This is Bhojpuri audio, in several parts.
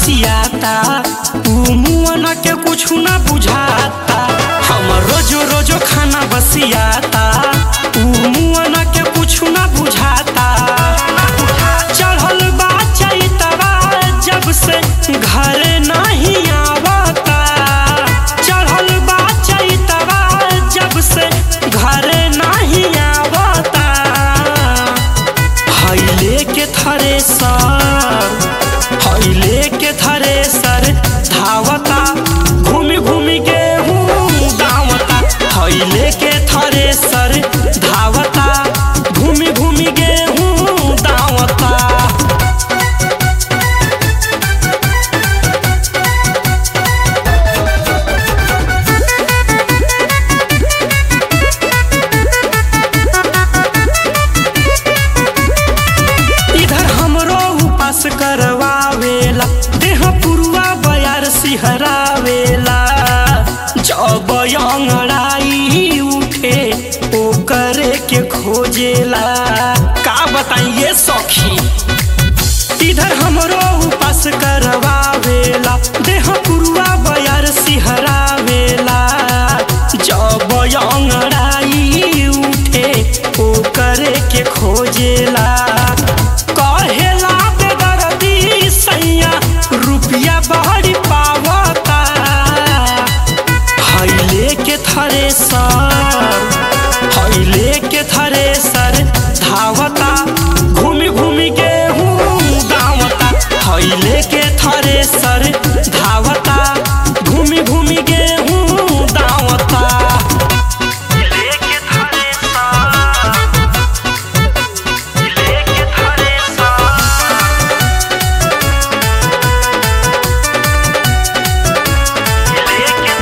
बसियाता ऊ मुअना के कुछ ना बुझाता हमर रोजो रोजो खाना बसियाता ऊ मुअना के कुछ ना बुझाता चढ़ल बा चैतवा जब से घर नहीं आवता चढ़ल बा चैतवा जब से घर नहीं आवता हईले के थरेसर हईले के थरेसर धावता घूमी घूमी गेहूं दावता हईले के थरेसर धावता घूमी घूमी गेहूं दावता इधर हमरो उपास करवावेला देह पुरुआ बयार सिहरावेला जब अंगड़ाई उठे ओकरे के खोजेला का बताइए सखी इधर हमरो उपास करवावेला देह पुरुआ बयार सिहरावेला जब अंगड़ाई उठे ओकरे के खोजेला कहेला बेदर्दी सैया रुपया बहरी पावता हईले के थरेसर हईले के थरेसर धावता घूमी घूमी गेहूं दावता हईले के थरेसर धावता घूमी घूमी गेहूं दावता हईले के थरेसर हईले के थरेसर लेके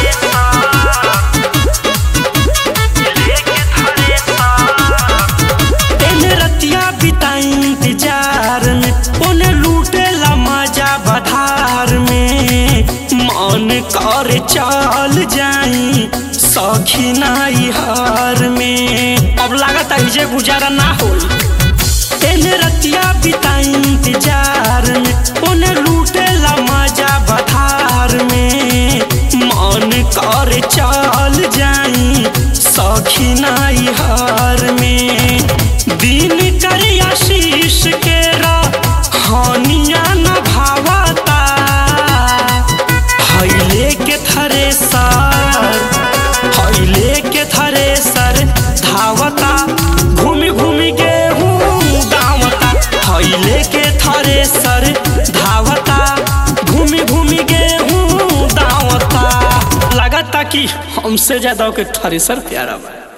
एने रतिया बिताई इंतजार में ओने लूटेला मजा बधार में मन कर चल जाई सखी नाई हार में अब लागत है जे गुजारा ना होई एने रतिया बिताई इंतजार में ओने लूटेला मजा बधार में मन कर चल जाई सखी नाई हार में दिन कर आशीष के हानिया न भावता हईले के थरेसर हईले के थरेसर धावता घूमी घूमी गेहूं दावता हईले के थरेसर धावता घूमी घूमी गेहूं दावता लगता कि हमसे ज्यादा के थरेसर प्यारा बा